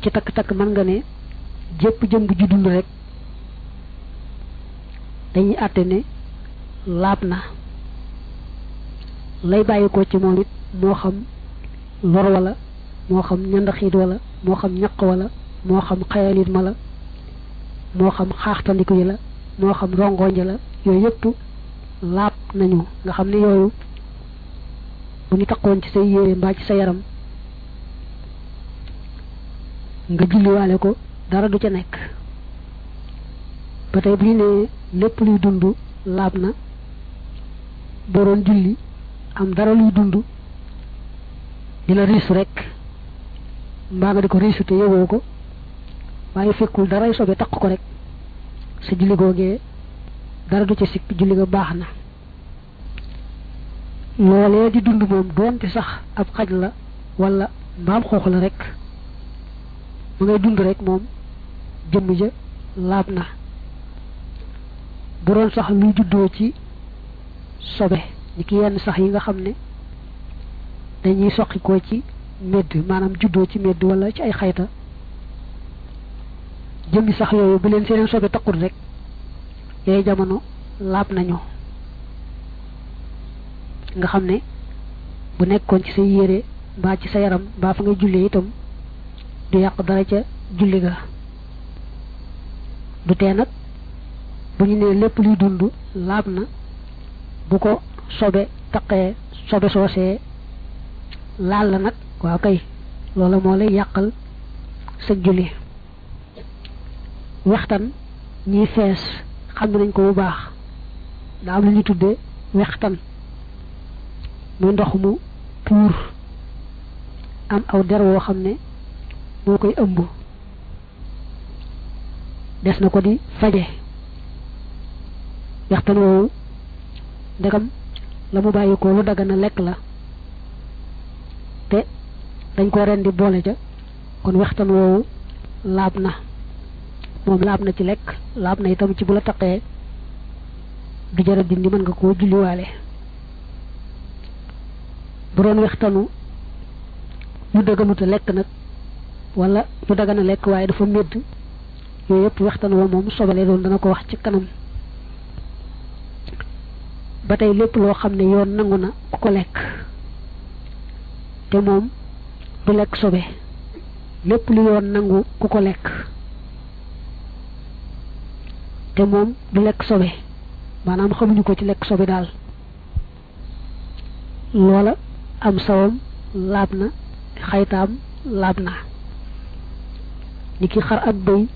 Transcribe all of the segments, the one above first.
ci takk-takk mën nga ne jépp jëm bu ju dund rek dañuy àtte ne laab na lay bàyyi ko ci moom it moo xam lor wala moo xam ñandaxiit wala moo xam ñaq wala moo xam xayalit ma la moo xam xaaxtandiku yi la moo xam rongoñi la yooyu yëpp laab nañu nga xam ne yooyu bu ñu taqoon ci say yére mbaa ci sa yaram nga julliwaale ko dara du ca nekk ba tey bu ñu nee lépp luy dund laab na boo doon julli am dara luy dund di la riisu rek mbaa nga di ko riisu te yëgoo ko waaye fekkul daray sobe taq ko rek sa julli googee dara du ca sikk julli ga baax na loolee di dund moom doonte sax ab xaj la wala mbaam xoox la rek ma ngay dund rek moom jëmm ja laab na bu doon sax luy juddoo ci sobe ni ki yenn sax yi nga xam ne dañuy soqikoo ci medd maanaam juddoo ci medd wala ci ay xayta jëmmi sax yooyu bu leen seeneen sobe taqul rek yooyu jamono laab nañu nga xam ne bu nekkoon ci sa yére mbaa ci sa yaram mbaa fa ngay jullee itam du yàq dara ca julli ga du tee nag bu ñu nee lépp luy dund laab na bu ko sobe taqee sobe soosee laal la nag waaw kay loola moo lay yàqal sa julli waxtaan ñiy fees xam nañ ko bu baax daa am lu ñu tuddee wextan muy ndox mu puur am aw der woo xam ne moo koy ëmb des na ko di faje wextan woowu ndegam la mu bàyyi ko lu dagana lekk la te dañ ko rendi boole ca kon wextan woowu laab na moom laab na ci lekk laab na itam ci bu la taqee du jara dindi mën nga koo julliwaale bu doon wextanu lu dëgganuta lekk nag wala lu dagana lekk waaye dafa médd yooyu yëpp wextan woo moom sobale doon dana ko wax ci kanam ba tey lépp loo xam ne yoon nangu na ku ko lekk te moom du lekk sobe lépp lu yoon nangu ku ko lekk te moom du lekk sobe maanaam xamuñu ko ci lekk sobe daal loola am sawam laab na xaytaam laab na ni ki xar ak bëy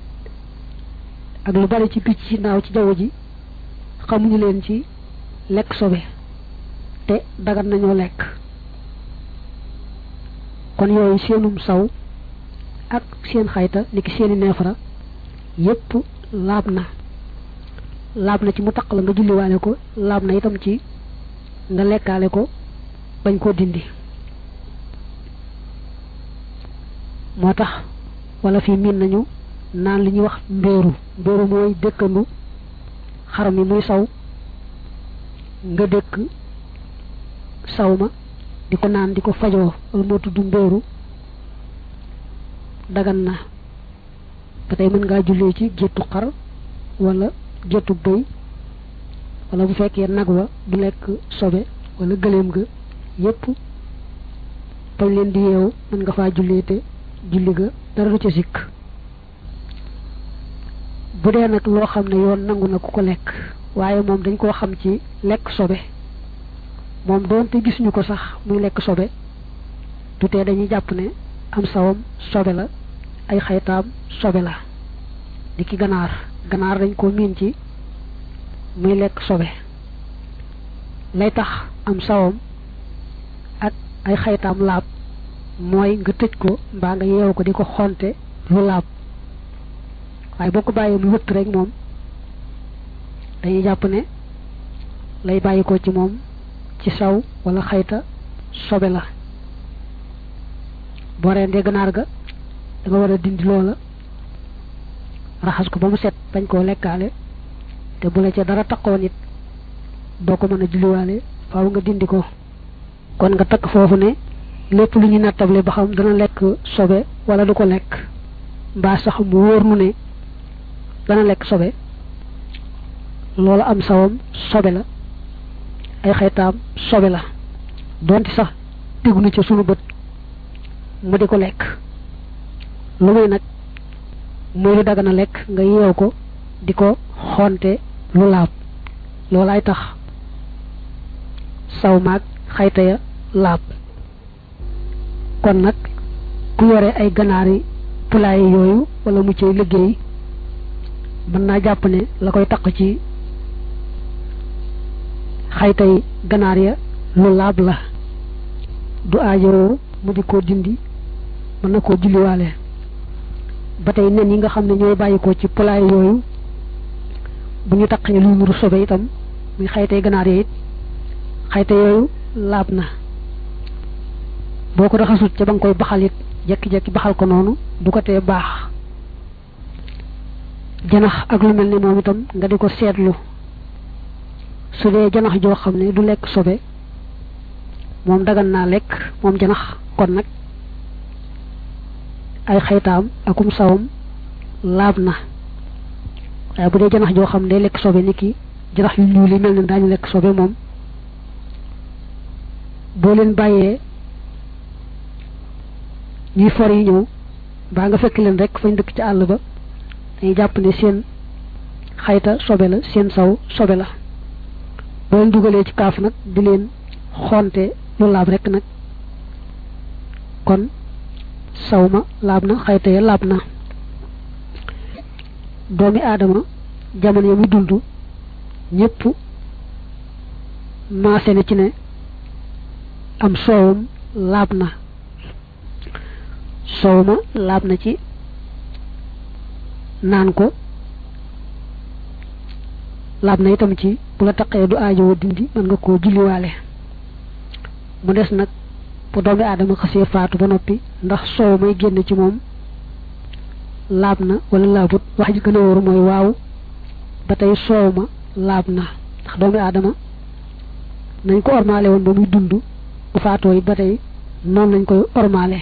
ak lu bari ci picc ci naaw ci jaww ji xamuñu leen ci lekk sobe te dagan nañoo lekk kon yooyu seenum saw ak seen xayta ni ki seeni neefara yépp laab na laab na ci mu taq la nga julliwaale ko laab na itam ci nga lekkaale ko bañ koo dindi moo tax wala fii miin nañu naan li ñuy wax mbéeru mbéeru mooy dëkkandu xar mi muy saw nga dëkk saw ma di ko naan di ko fajoo wala moo tudd mbéeru dagan na ba tey mën ngaa jullee ci géttu xar wala géttu bëy wala bu fekkee nag wa du lekk sobe wala gëléem ga yépp bañ leen di yeewu mën nga faa jullee te julli ga dara du ca sikk bu dee nag loo xam ne yoon nangu na ku ko lekk waaye moom dañ koo xam ci lekk sobe moom doonte gis ñu ko sax muy lekk sobe du tee dañuy jàpp ne am sawam sobe la ay xaytaam sobe la di ki ganaar ganaar dañ ko miin ci muy lekk sobe lay tax am sawam ak ay xaytaam laab mooy nga tëj ko mbaa nga yeewu ko di ko xonte lu laab waaye boo ko bàyyee mu wëtt rek moom dañuy jàpp ne lay bàyyi ko ci moom ci saw wala xayta sobe la boo rendee ganaar ga da nga war a dindi loola raxas ko ba mu set bañ koo lekkaale te bu la ca dara taqoon it doo ko mën a julliwaale faaw nga dindi ko kon nga takk foofu ne lépp lu ñu nattable ba xam dana lekk sobe wala du ko lekk mbaa sax mu wóor nu ne dana lekk sobe loolu am sawam sobe la ay xeetaam sobe la donte sax tegu na ci sunu bët mu di ko lekk lu muy nag muy lu dagana lekk nga yeew ko di ko xonte lu laab loolaay tax saw maag xayta ya laab kon nag ku yore ay ganaari poulailler yooyu wala mu cay liggéey mën naa jàpp ne la koy taq ci xaytay ganaar ya lu laab la du aajowoo mu di ko dindi mën na koo julliwaale ba tey nen yi nga xam ne ñooy bàyyi ko ci poulailler yooyu bu ñu taqee luy nuru sobe itam muy xaytay ganaar ya it xayta yooyu laab na boo ko raxasut ca ba nga koy baxal it jekki-jekki baxal ko noonu du ko tee baax janax ak lu mel ne moom itam nga di ko seetlu su dee janax joo xam ne du lekk sobe moom dagan naa lekk moom janax kon nag ay xaytaam akum sawam laab na waaye bu dee janax joo xam ne day lekk sobe ni ki janax yu ñuul yi mel ne daañu lekk sobe moom boo leen bàyyee ñuy for yi ñëw baa nga fekk leen rek fañ dëkk ci àll ba dañuy jàpp ne seen xayta sobe la seen saw sobe la boo leen dugalee ci kaaf nag di leen xonte lu laab rek nag kon saw ma laab na xayta ya laab na doomi aadama jamono ya muy dund ñépp maase na ci ne am soowam laab na soow ma laab na ci naan ko laab na itam ci bu la taqee du aajowoo dindi mën nga koo julliwaale mu des nag bu doomi aadama xasee faatu ba noppi ndax soow may génn ci moom laab na wala laabut wax ji gën a wóoru mooy waaw ba tey soow ma laab na ndax doomi aadama nañ ko ormaale woon ba muy dund bu faatoo yi ba tey noonu lañ koy ormaale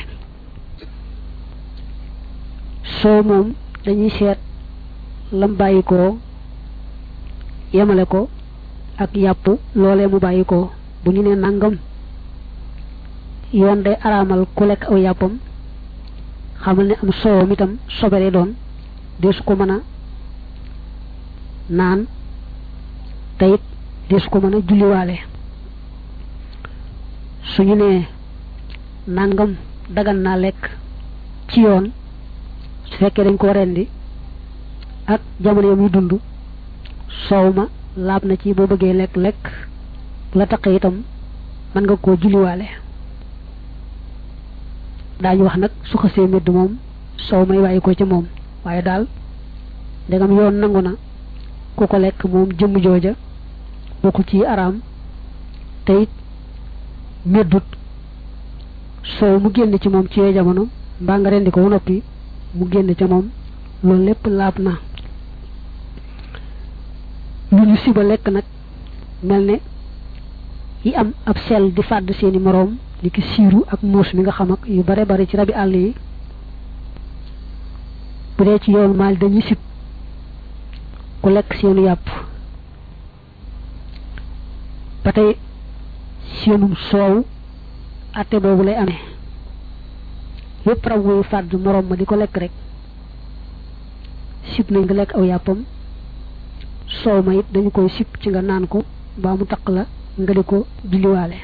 soo moom dañuy seet lam bàyyi ko yemale ko ak yàpp loolee mu bàyyi ko bu ñu nee nangam yoon day araamal ku lekk aw yàppam xamal ne am soowam itam sobere doon deesu ko mën a naan te it deesu ko mën a julliwaale suñu nee nangam dagan naa lekk ci yoon su fekkee dañ ko rendi ak jamono muy dund soow ma laab na ci boo bëggee lekk lekk bu la taqee itam mën nga koo julliwaale daañu wax nag su xasee medd moom soow may bàyyi ko ca moom waaye daal ndegam yoon nangu na ku ko lekk moom jëmm jooja bokku ci araam te it meddut soow mu génn ci moom ci yooyu jamono mbaa nga rendi ko ba noppi mu génn ca moom loolu lépp laab na lu ñu siba lekk nag mel ne yi am ab sel di fàdd seeni moroom li ki siiru ak muus mi nga xam ak yu bare bare ci rabi àll yi bu dee ci yoonu maal dañuy sib ku lekk seenu yàpp ba tey seenum soow atte boobu lay amee yépp rab wuy fàdd moroom ma di ko lekk rek sib nañ nga lekk aw yàppam soow ma it dañu koy sib ci nga naan ko mbaa mu taq la nga di ko julliwaale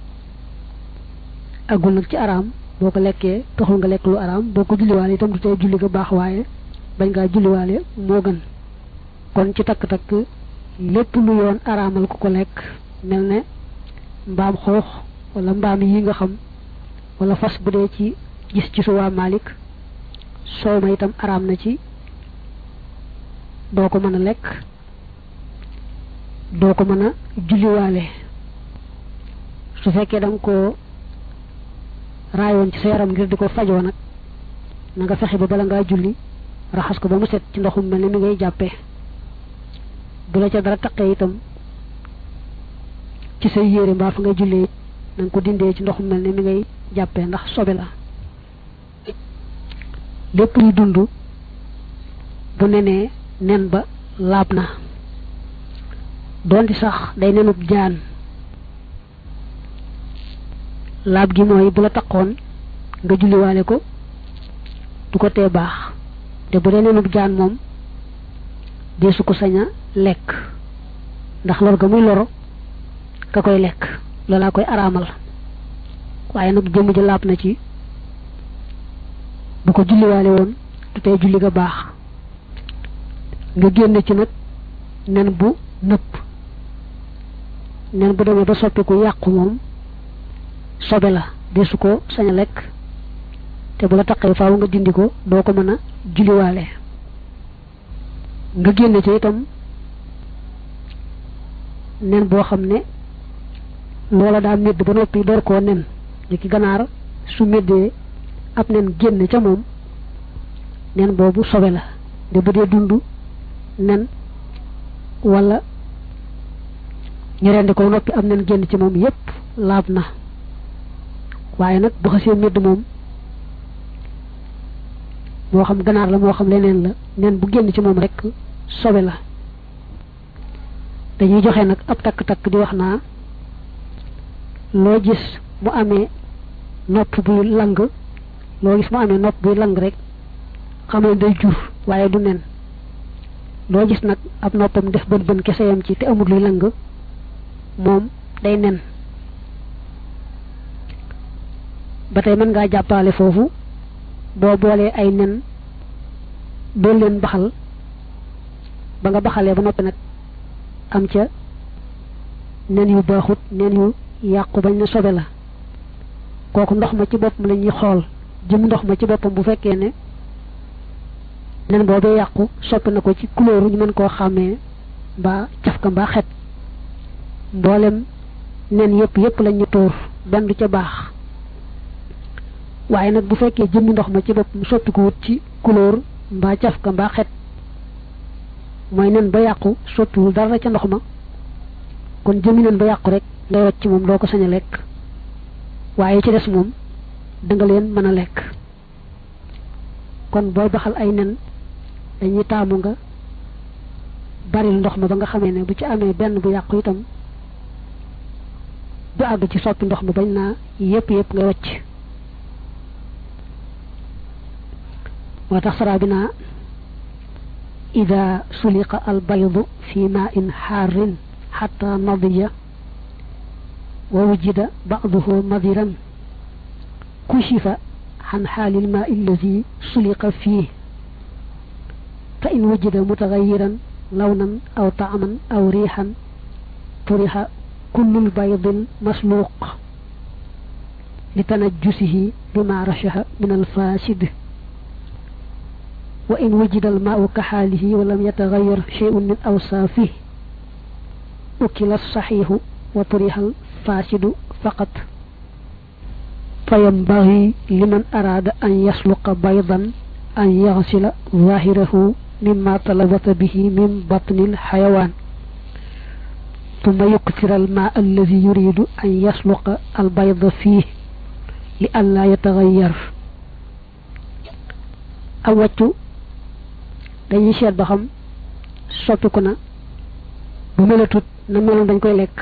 agul nag ci araam boo ko lekkee taxul nga lekk lu araam boo ko julliwaale itam du tey julli ga baax waaye bañ ngaa julliwaale moo gën kon ci takk-takk lépp lu yoon araamal ku ko lekk mel ne mbaam xoox wala mbaam yi nga xam wala fas bu dee ci gis ci suwaa Malik soow ma itam araam na ci doo ko mën a lekk doo ko mën a julliwaale su fekkee da nga ko raayoon ci sa yaram ngir di ko fajoo nag na nga fexe ba bala ngaa julli raxas ko ba mu set ci ndoxum mel ni mi ngay jàppee bu la ca dara taqee itam ci say yére mbaa fa ngay jullee na nga ko dindee ci ndoxum mel ni mi ngay jàppee ndax sobe la lépp luy dund bu nenee nen ba laab na doonte sax day nenub jaan laab gi mooy bu la taqoon nga julliwaale ko du ko tee baax te bu dee nenub jaan moom deesu ko sañ a lekk ndax lor ga muy loro ka koy lekk loolaa koy araamal waaye nag jëmm ji laab na ci bu ko julliwaale woon du tey julli ga baax nga génne ci nag nen bu nëpp nen bu demee ba soppiku yàqu moom sobe la deesu ko sañ a lekk te bu la taqee faaw nga dindi ko doo ko mën a julliwaale nga génne ci itam nen boo xam ne loola daa médd ba noppi door koo nen ni ki ganaar su méddee ab nen génn ca moom nen boobu sobe la de bu dee dund nen wala ñu rendi ko noppi am nen génn ci moom yépp laab na waaye nag bu xasee médd moom moo xam ganaar la moo xam leneen la nen bu génn ci moom rek sobe la dañuy joxe nag ab takk-takk di wax naa loo gis mu amee nopp buy lang loo gis mu amee nopp buy lang rek xam ne day jur waaye du nen loo gis nag ab noppam def bën bën kese yam ci te amul luy lang moom day nen ba tey mën ngaa jàppale foofu boo boolee ay nen doon leen baxal ba nga baxalee ba noppi nag am ca nen yu baaxut nen yu yàqu bañ na sobe la kooku ndox ma ci boppam la ñuy xool jëm ndox ma ci boppam bu fekkee ne nen boobee yàqu soppi na ko ci couleur ñu mën koo xàmmee mbaa caf ka mbaa xet mboolem nen yëpp yëpp lañ ñu tuur benn du ca baax waaye nag bu fekkee jëmmi ndox ma ci boppam soppi ko wut ci couleur mbaa caf ka mbaa xet mooy nen ba yàqu soppiwul dara ca ndox ma kon jëmmi nen ba yàqu rek ngay wacc moom doo ko sañ a lekk waaye ci des moom da nga leen mën a lekk kon booy baxal ay nen dañuy taamu nga baril ndox ma ba nga xamee ne bu ci amee benn bu yàqu itam du àgg ci soppi ndox ma bañ naa yépp yépp ngay wacc moo tax saraa bi naa ida suliqa al baydu fi ma in xaarin xata nadiya wa wujida ba'duhu madiran kushifa عن حال الماء الذي سلق فيه فإن وجد متغيرا لونا أو طعما أو ريحا طرح كل البيض المسلوق لتنجسه بما رشه من الفاسد وإن وجد الماء كحاله ولم يتغير شيء من أوصافه أكل الصحيح وطرح الفاسد فقط فينبغي لمن أراد أن يسلق بيضا أن يغسل ظاهره مما تلبط به من بطن الحيوان ثم يكثر الماء الذي يريد أن يسلق البيض فيه لئلا يتغير awaccu dañuy seet ba xam soppiku na bu melatut na meloon dañ koy lekk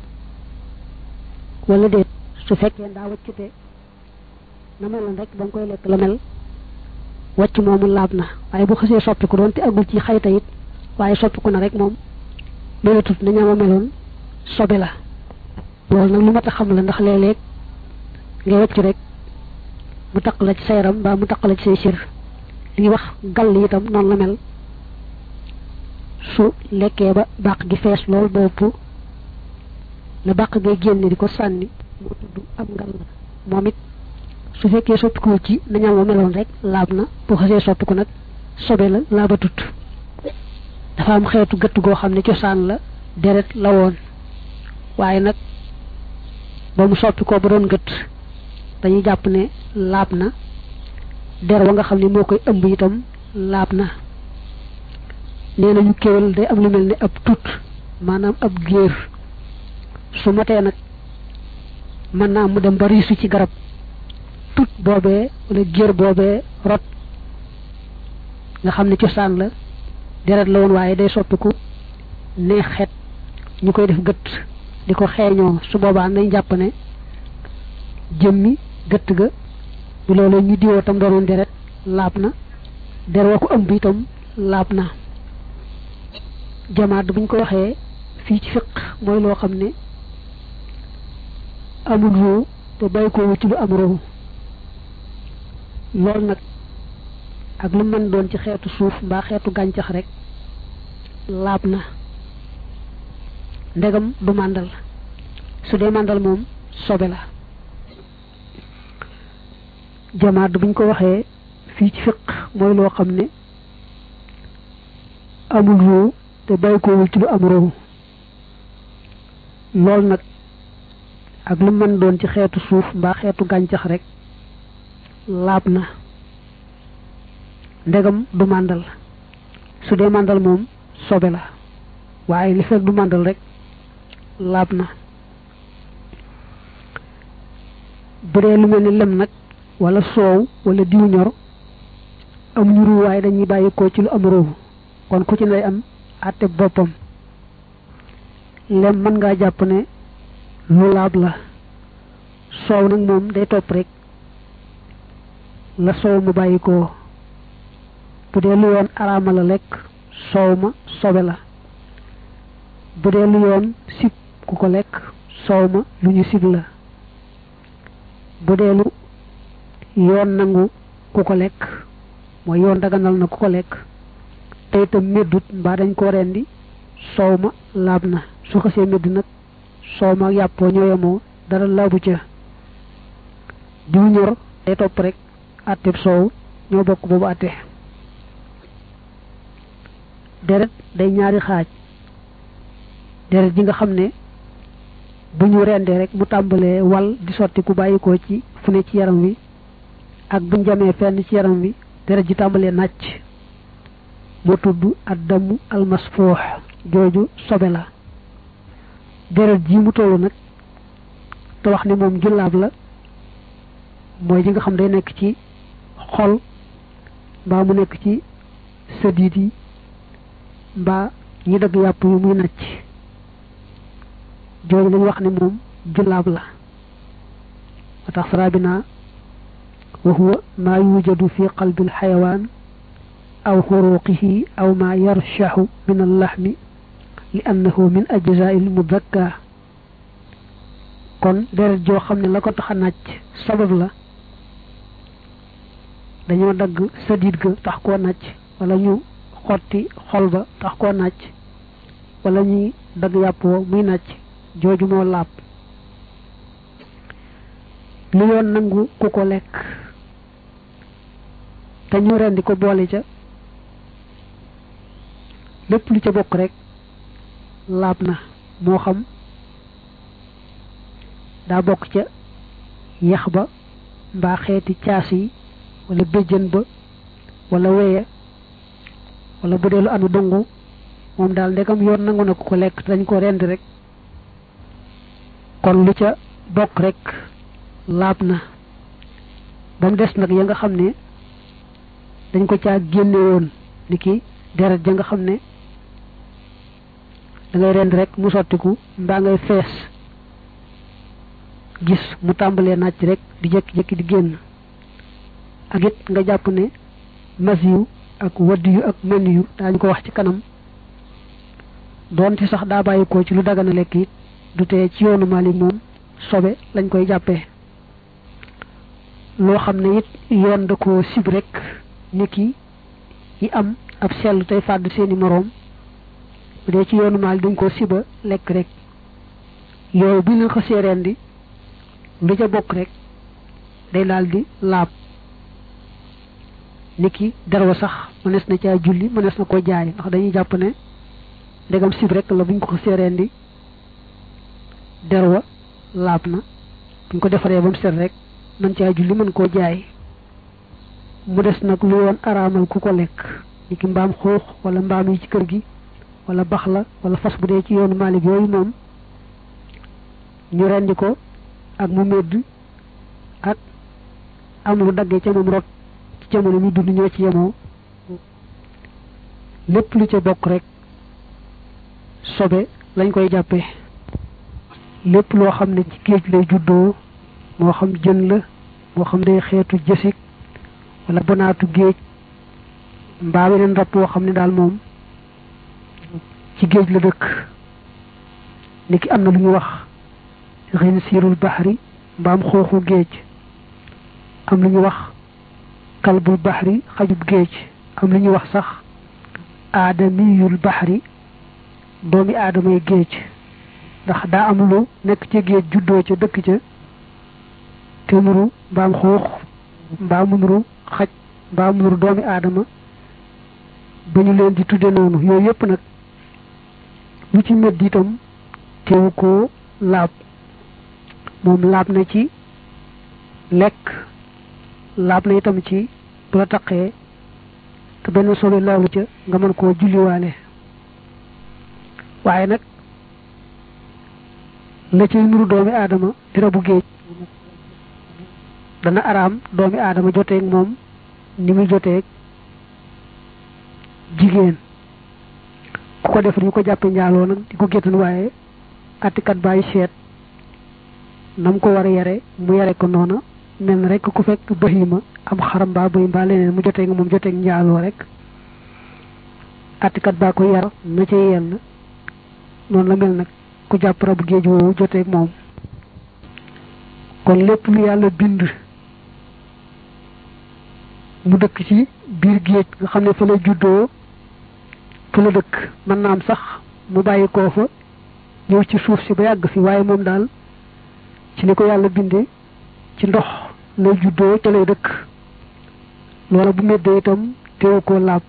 wala déet su fekkee daa waccute na meloon rek ba nga koy lekk la mel wàcc moomu laab na waaye bu xasee soppiku doon te agul ci xayta it waaye soppiku na rek moom melatut na ñama meloon sobe la loolu nag lu mat a xam la ndax léeg-léeg ngay wàcc rek mu taq la ci sa yaram mbaa mu taq la ci say sir li wax gàll itam noonu la mel su lekkee ba bàq gi fees lool bopp la bàq ngay génne di ko sànni moo tudd am ngal moom it su fekkee soppiku ci nañam wa meloon rek laab na bu xasee soppiku nag sobe la laaba tut dafa am xeetu gëtt goo xam ne cosaan la deret la woon waaye nag ba mu soppi ko ba doon gëtt dañuy jàpp ne laab na der wa nga xam ne moo koy ëmb itam laab na nee nañu kéwal day am lu mel ni ab tut maanaam ab géer su matee nag mën naa mu dem ba riisu ci garab tut boobee wala gér boobee rot nga xam ne cosaan la deret la woon waaye day soppiku neex xet ñu koy def gëtt di ko xeeñoo su boobaa nañ jàpp ne jëmmi gëtt ga bu loolu ñu diwoo tam doonoon deret laab na der wa ko ëmb itam laab na jamaat buñ ko waxee fii ci fiq mooy loo xam ne amul ruu te bàyyi ko ci lu am ruu loolu nag ak lu mën doon ci xeetu suuf mbaa xeetu gàncax rek laab na ndegam du màndal su dee màndal moom sobe la jamaat buñ ko waxee fii ci fiq mooy loo xam ne amul ruu te bàyyi ko ci lu am ruu loolu nag ak lu mën doon ci xeetu suuf mbaa xeetu gàncax rek laab na ndegam du màndal su dee màndal moom sobe la waaye li fekk du màndal rek laab na bu dee lu mel ni lem nag wala soow wala diw ñor am ñu ruu waaye dañuy bàyyi ko ci lu am ruu kon ku ci nay am àtte boppam lem mën ngaa jàpp ne lu laab la soow nag moom day topp rek la soow ma bàyyi ko bu dee lu yoon araama la lekk soow ma sobe la bu dee lu yoon sib ku ko lekk soow ma lu ñu sib la bu dee lu yoon nangu ku ko lekk mooy yoon daganal na ku ko lekk te itam meddut mbaa dañ ko rendi soow ma laab na su xasee medd nag soow ma yàppoo ñoo yemoo dara laabu ca diw ñor day topp rek àtteb soow ñoo bokk boobu àtte deret day ñaari xaaj deret ji nga xam ne bu ñu rendee rek mu tàmbalee wal di sotti ku bàyyi ko ci fu ne ci yaram wi ak buñ jamee fenn ci yaram wi deret ji tàmbalee nàcc moo tudd addamu almasfuux jooju sobe la deret ji mu tollu nag te wax ne moom jullaab la mooy ji nga xam day nekk ci xol mbaa mu nekk ci sëddiit yi mbaa ñi dagg yàpp yu muy nàcc jooju lañu wax ne moom jullaab la wa tax sara bi naa wa huwa maa yujadu fi qalbi alxayawaan aw xuruqihi aw maa yarshaxu min allaxmi li annahu min ajzaai almudakka kon deret joo xam ne la ko tax a nàcc sabab la dañoo dagg sadiit ga tax koo nàcc wala ñu xotti xol ba tax koo nàcc wala ñuy dagg yàppoo muy nàcc jooju moo laab lu yoon nangu ku ko lekk te ñu rendi ko boole ca lépp lu ca bokk rek laab na moo xam daa bokk ca yax ba mbaa xeeti caas yi wala béjjën ba wala weya wala bu dee lu anu dongu moom daal ndegam yoon nangu na ku ko lekk dañ ko rend rek kon lu ca bokk rek laab na ba mu des nag ya nga xam ne dañ ko caa génne woon ni ki deret ja nga xam ne da ngay rend rek mu sottiku mbaa ngay fees gis mu tàmbalee nàcc rek di jékki-jékki di génn ak it nga jàpp ne mas yu ak wadd yu ak mën yu daañu ko wax ci kanam doonte sax daa bàyyi ko ci lu dagana lekk it du tee ci yoonu Maalik moom sobe lañ koy jàppee loo xam ne it yoon da ko sib rek niki yi am ab sell tey fàdd seeni moroom bu dee ci yoonu Maalik dañ ko siba lekk rek yooyu bu ñu xasee rendi lu ca bokk rek day daal di laab niki derwa sax mënees na caa julli mënees na ko jaay ndax dañuy jàpp ne ndegam sib rek la buñ ko xasee rendi derwa laab na buñ ko defaree ba mu set rek mën caa julli mën koo jaay mu des nag lu woon araamal ku ko lekk niki mbaam xuux wala mbaam yi ci kër gi wala bax la wala fas bu dee ci yoonu Maalik yooyu moom ñu rendi ko ak mu medd ak am lu daggee ca moom rot ci jamono mi dund ñoo ci yemoo lépp lu ca bokk rek sobe lañ koy jàppee lépp loo xam ne ci géej lay juddoo moo xam jën la moo xam day xeetu jësik wala bonaatu géej mbaa weneen rab woo xam ne daal moom ci géej la dëkk niki am na lu ñu wax xin siirul baxri mbaam xooxu géej am lu ñu wax kalbul baxri xajub géej am lu ñuy wax sax aadamiyul baxri doomi aadamay géej ndax daa am lu nekk ci géej juddoo ca dëkk ca te nuru mbaam xuux mbaa mu nuru xaj mbaa mu nuru doomi aadama ba ñu leen di tudde noonu yooyu yëpp nag lu ci medd itam teewu koo laab moom laab na ci lekk laab na itam ci bu la taqee te benn solo laawu ca nga mën koo julliwaale waaye nag la cay nuru doomi aadama di rabu géej dana araam doomi aadama joteeg moom ni muy joteeg jigéen ku ko def ñu ko jàppe njaaloo nag di ko géttan waaye attikat bàyyi seet nam ko war a yare mu yare ko noona mel na rek ku fekk bahima am xaram mbaa bëy mbaa leneen mu joteeg moom joteeg njaaloo rek attikat baa ko yar na ca yell noonu la mel nag ku jàpp rabu géej woowu joteeg moom kon lépp lu yàlla bind mu dëkk ci biir géej nga xam ne fa la juddoo fa la dëkk mën naa am sax mu bàyyi koo fa ñëw ci suuf si ba yàgg fi waaye moom daal ci ni ko yàlla bindee ci ndox lay juddoo ca lay dëkk loola bu meddee itam teewu koo làpp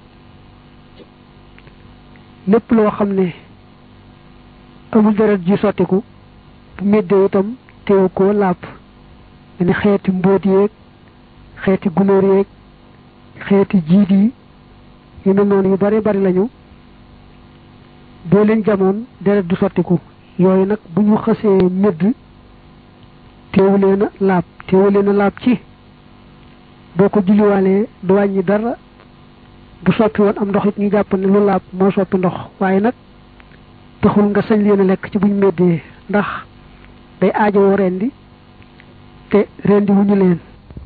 lépp loo xam ne amul deret ji sottiku bu meddee itam teewu koo làpp ni xeeti mbóot yeeg xeeti gunóor yeeg xeeti jiit yi yu mel noonu yu bari bari lañu boo leen jamoon deret du sottiku yooyu nag bu ñu xësee medd teewu leen a laab teewu leen a laab ci boo ko julliwaalee du wàññi dara bu soppi woon am ndox it ñu jàpp ne lu laab moo soppi ndox waaye nag taxul nga sañ leen a lekk ci buñ meddee ndax day aajowoo rendi te rendi wu ñu leen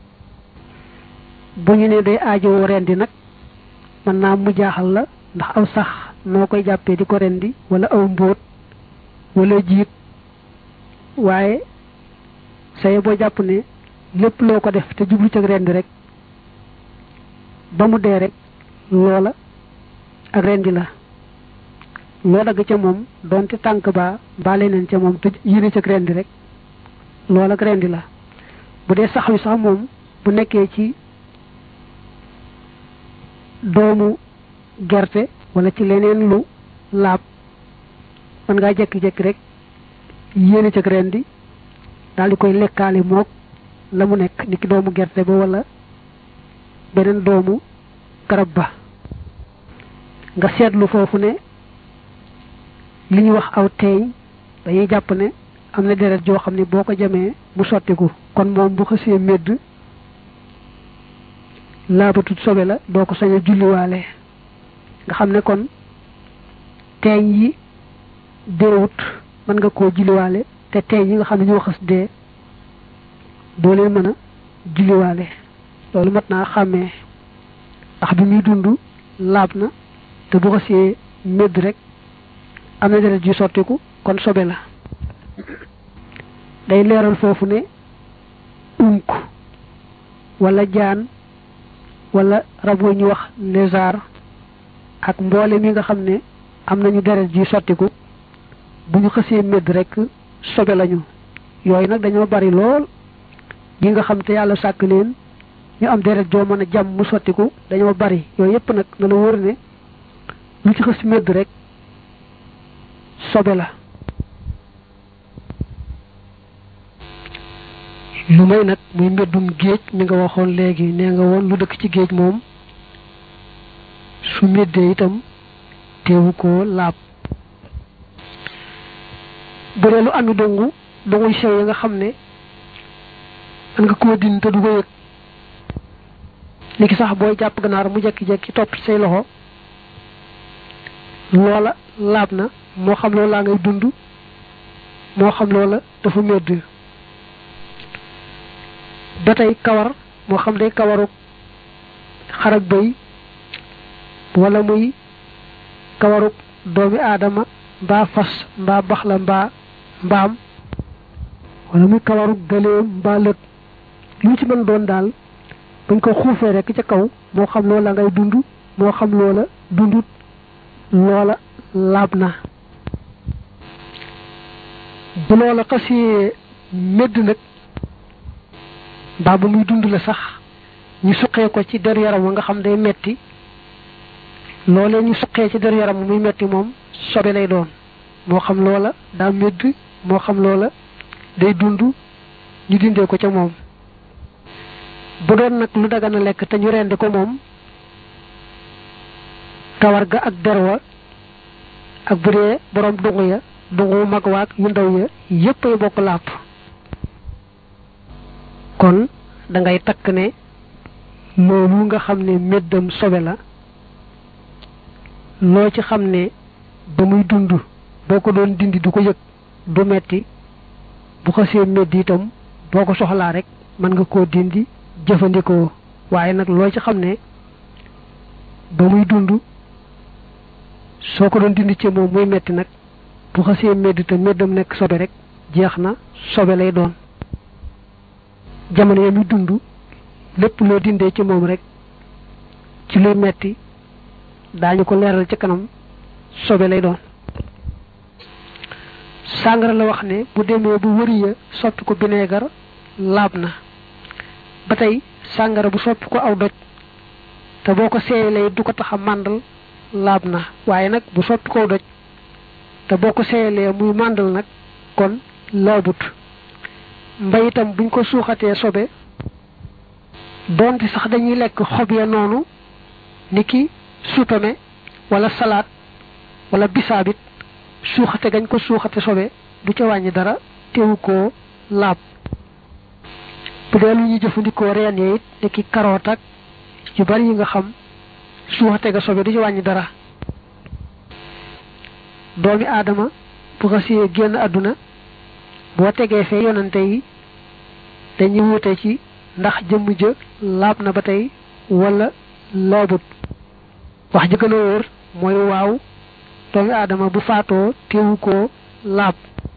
bu ñu ne day aajowoo rendi nag mën naa mu jaaxal la ndax aw sax noo koy jàppee di ko rendi wala aw mbóot wala jiit waaye saye boo jàpp ne lépp loo ko def te jublu ci rendi rek ba mu dee rek loola ak rendi la loo dagg ca moom doonte tànk baa mbaa leneen ca moom te yéene ca rendi rek loola ak rendi la bu dee sax wi sax moom bu nekkee ci doomu gerte wala ci leneen lu laab mën ngaa jekki-jekki rek yéene ca rendi daal di koy lekkaale moog la mu nekk niki doomu gerte ba wala beneen doomu garab ba nga seetlu foofu ne li ñu wax aw teeñ dañuy jàpp ne am na deret joo xam ne boo ko jamee mu sottiku kon moom bu xësee medd laabatut sobe la doo ko sañ a julliwaale nga xam ne kon teeñ yi deewut mën nga koo julliwaale te teeñ yi nga xam ne ñoo xës dee doo leen mën a julliwaale loolu mat naa xàmmee ndax bi muy dund laab na te bu xasee medd rek am na deret ju sottiku kon sobe la day leeral foofu ne unk wala jaan wala rab wu ñu wax lézard ak mboole mi nga xam ne am nañu deret ji sottiku bu ñu xësee medd rek sobe lañu yooyu nag dañoo bari lool yi nga xam te yàlla sàkk leen ñu am deret joo mën a jàmm mu sottiku dañoo bari yooyu yépp nag na la wóor ne lu ci xës medd rek sobe la lu may nag muy mbeddum géej mi nga waxoon léegi nee nga woon lu dëkk ci géej moom su meddee itam teewu ko laab bu dee lu àndu dongu donguy sew yi nga xam ne man nga koo din te du ko yëg li ki sax booy jàpp ganaar mu jekki-jekki topp say loxo loola laab na moo xam loola laa ngay dund moo xam loola dafa medd ba tey kawar moo xam day kawaru xarak bëy wala muy kawaruk doomi aadama mbaa fas mbaa baxla mbaa mbaam wala muy kawaruk gëléem mbaa lëg lu ci mën doon daal bañ ko xuufee rek ca kaw moo xam loola ngay dund moo xam loola dundut loola laab na bu loola xasee medd nag mbaa ba muy dund la sax ñu suqee ko ci der yaram wa nga xam day metti loolee ñu suqee ci der yaram muy metti moom sobe lay doon moo xam loola daa medd moo xam loola day dund ñu dindee ko ca moom bu doon nag lu dagana lekk te ñu rendi ko moom kawar ga ak der wa ak bu dee borom dungu ya dungu mag waag yu ndaw ya yépp ay bokk làpp kon da ngay takk ne loolu nga xam ne méddam sobe la loo ci xam ne ba muy dund boo ko doon dindi du ko yëg du metti bu xasee medd itam boo ko soxlaa rek mën nga koo dindi jëfandikoo waaye nag loo ci xam ne ba muy dund soo ko doon dindi ci moom muy metti nag bu xasee medd te meddam nekk sobe rek jeex na sobe lay doon jamono ya muy dund lépp loo dindee ci moom rek ci luy metti daañu ko leeral ci kanam sobe lay doon sàngara la wax ne bu demee bu wëri ya soppi ko bineegar laab na ba tey sàngara bu soppi ko aw doj te boo ko seeyalee du ko tax a màndal laab na waaye nag bu soppi ko aw doj te boo ko seeyalee muy màndal nag kon laabut mbay itam buñ ko suuxatee sobe doonte sax dañuy lekk xob ya noonu ni ki supame wala salaat wala bisaabit suuxate gañ ko suuxate sobe du ca wàññi dara teewu koo laab bu dee lu ñuy jëfandikoo reen ya it ni ki karoot ak yu bari yi nga xam suuxate ga sobe du ca wàññi dara doomi aadama bu xasee génn àdduna boo tegee fee yonante yi dañuy wute ci ndax jëmm ja laab na ba tey wala laabut wax ji gën a wóor mooy waaw doomi aadama bu faatoo teewu koo laab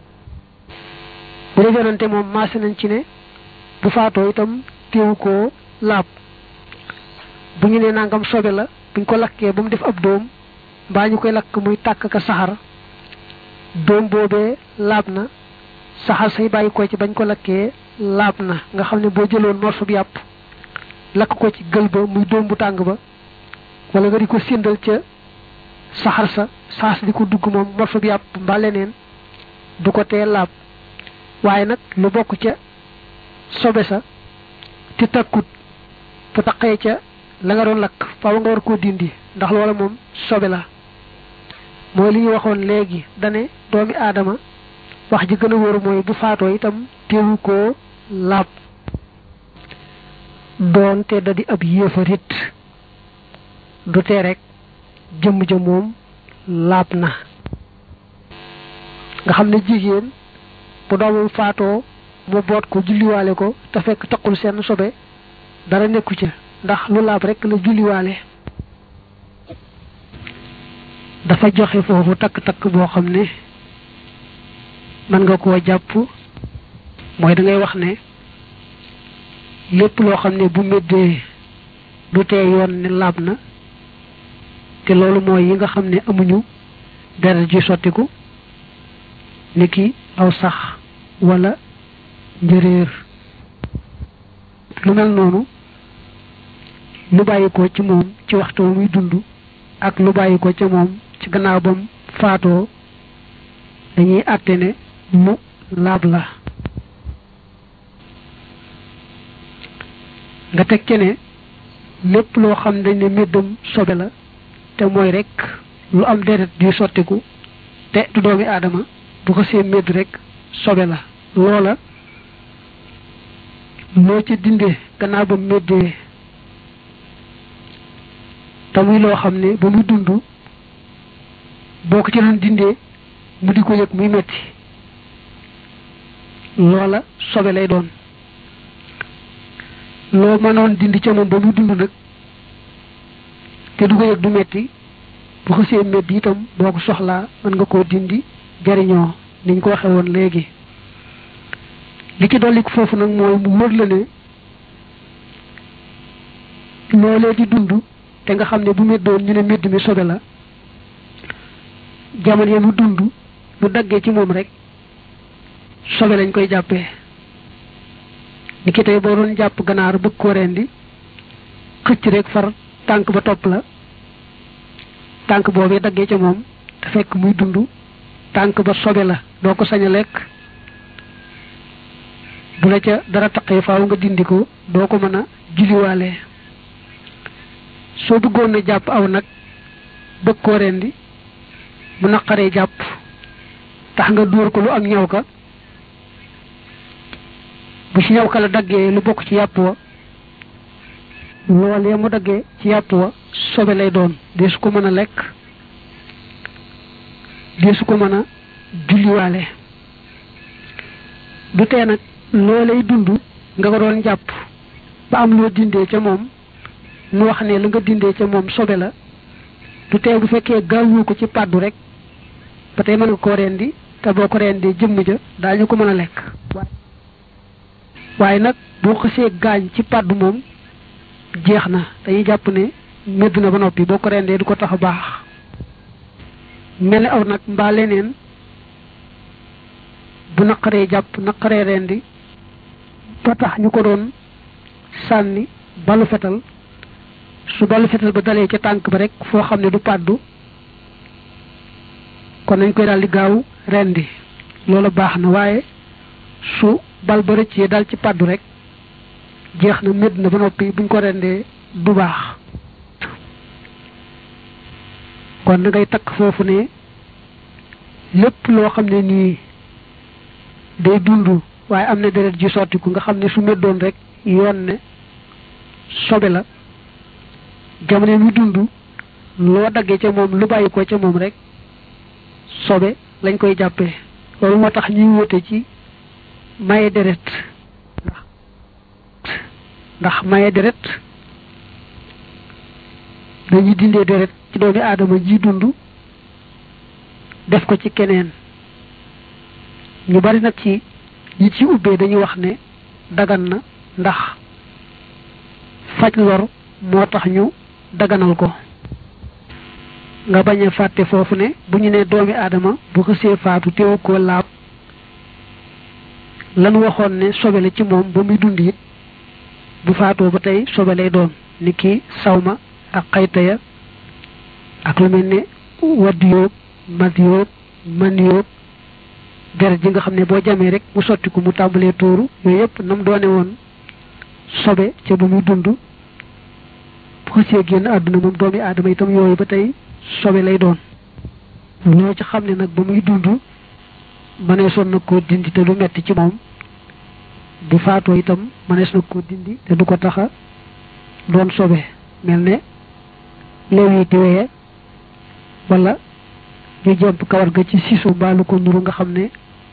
bu dee yonante moom maase nañ ci ne bu faatoo itam teewu koo laab bu ñu nee nangam sobe la buñ ko lakkee ba mu def ab doom mbaa ñu koy lakk muy tàkk ka saxar doom boobee laab na saxar say bàyyi ko ci bañ ko lakkee laab na nga xam ne boo jëloon morso bi yàpp lakk ko ci gël ba muy doom bu tàng ba wala nga di ko séndal ca saxar sa saas di ko dugg moom morso bi yàpp mbaa leneen du ko tee laab waaye nag lu bokk ca sobe sa te takkut bu taqee ca la nga doon lakk faaw nga war koo dindi ndax loola moom sobe la mooy li ñu waxoon léegi dane doomi aadama wax ji gën a wóor mooy bu faatoo itam teewu koo laab doonte da di ab yéefarit du tee rek jëmm ja moom laab na nga xam ne jigéen bu doomam faatoo mu boot ko julliwaale ko te fekk taqul seen sobe dara nekku ca ndax lu laab rek la julliwaale dafa joxe foofu takk-takk boo xam ne mën nga koo jàpp mooy da ngay wax ne lépp loo xam ne bu méddee du tee yoon ne laab na te loolu mooy yi nga xam ne amuñu deret ji sottiku niki aw sax wala njëréer lu mel noonu lu bàyyi ko ci moom ci waxtu muy dund ak lu bàyyi ko ca moom ci gannaaw bam faatoo dañuy àtte ne mu laab la nga teg ci ne lépp loo xam dañ ne méddam sobe la te mooy rek lu am deret di sottiku te du doomi aadama bu ko see médd rek sobe la loola loo ci dindee gannaaw ba méddee te muy loo xam ne ba muy dund boo ko ci doon dindee mu di ko yëg muy metti loola sobe lay doon loo mënoon dindi ca moom ba muy dund nag te du ko yëg du metti bu xësee metti itam boo ko soxlaa mën nga koo dindi jariñoo niñ ko waxe woon léegi li ci dolli foofu nag mooy mu wër la ne loolee di dund te nga xam ne bu meddoon ñu ne medd mi sobe la jamono ya mu dund lu daggee ci moom rek sobe lañ koy jàppee ni ki tey boo doon jàpp ganaar bëgg koo rendi xëcc rek far tànk ba topp la tànk boobee daggee ca moom te fekk muy dund tànk ba sobe la doo ko sañ a lekk bu la ca dara taqee faaw nga dindi ko doo ko mën a julliwaale soo bëggoon na jàpp aw nag bëgg koo rendi mu naqaree jàpp tax nga dóor ko lu am ñaw ka bu ci ñaw ka la daggee lu bokk ci yàpp wa loolee mu daggee ci yàpp wa sobe lay doon dee su ko mën a lekk dee su ko mën a julliwaale du tee nag loolay dund nga ko doon jàpp ba am loo dindee ca moom mu wax ne la nga dindee ca moom sobe la du tee bu fekkee gaawoo ko ci pàddu rek ba tey mën nga koo rendi te boo ko rendee jëmm ja daañu ko mën a lekk waaye nag boo xësee gaañ ci pàddu moom jeex na dañuy jàpp ne medd na ba noppi boo ko rendee du ko tax a baax mel ni aw nag mbaa leneen bu naqaree jàpp naqaree rendi ba tax ñu ko doon sànni balu fetal su balu fetal ba dalee ca tànk ba rek foo xam ne du pàddu kon nañ koy daal di gaaw rendi loolu baax na waaye su bal ba rëccee dal ci pàddu rek jeex na médd na ba noppi buñ ko rendee du baax kon da ngay takk foofu ne lépp loo xam ne nii day dund waaye am na deret ji sottiku nga xam ne su meddoon rek yoon ne sobe la jamono mu dund loo daggee ca moom lu bàyyi ko ca moom rek sobe lañ koy jàppee loolu moo tax ñuy wute ci maye deret ndax ndax maye deret dañuy dindee deret ci doomi aadama ji dund def ko ci keneen ñu bari nag ci ñi ci ubbee dañuy wax ne dagan na ndax faj lor moo tax ñu daganal ko nga bañ a fàtte foofu ne bu ñu ne doomi aadama bu xësee faatu teewu ko laab lan waxoon ne sobe la ci moom ba muy dund it bu faatoo ba tey sobe lay doon ni ki sawma ak xayta ya ak lu mel ne wadd yóob mat yóob man yóob deret ji nga xam ne boo jamee rek mu sotti ko mu tàmbalee tuuru yooyu yëpp nam doone woon sobe ca bu muy dund bu xësee génn àdduna moom doomi aadama itam yooyu ba tey sobe lay doon loo ci xam ne nag ba muy dund mënees na koo dindi te du metti ci moom bu faatoo itam mënees na koo dindi te du ko taxa doon sobe mel ne léewiti weye wala ñu jomp kawar ga ci sisu mbaalu ko nuru nga xam ne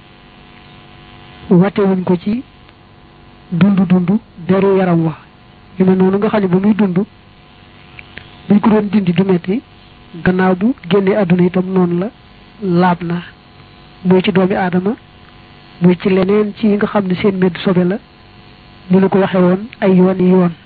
watewuñ ko ci dund dund deru yaram wa yu mel noonu nga xam ne ba muy dund buñ ko doon dindi du metti gannaaw bu génnee àdduna itam noonu la laab na muy ci doomi aadama muy ci leneen ci yi nga xam ne seen medd sobe la ni ñu ko waxe woon ay yoon yi yoon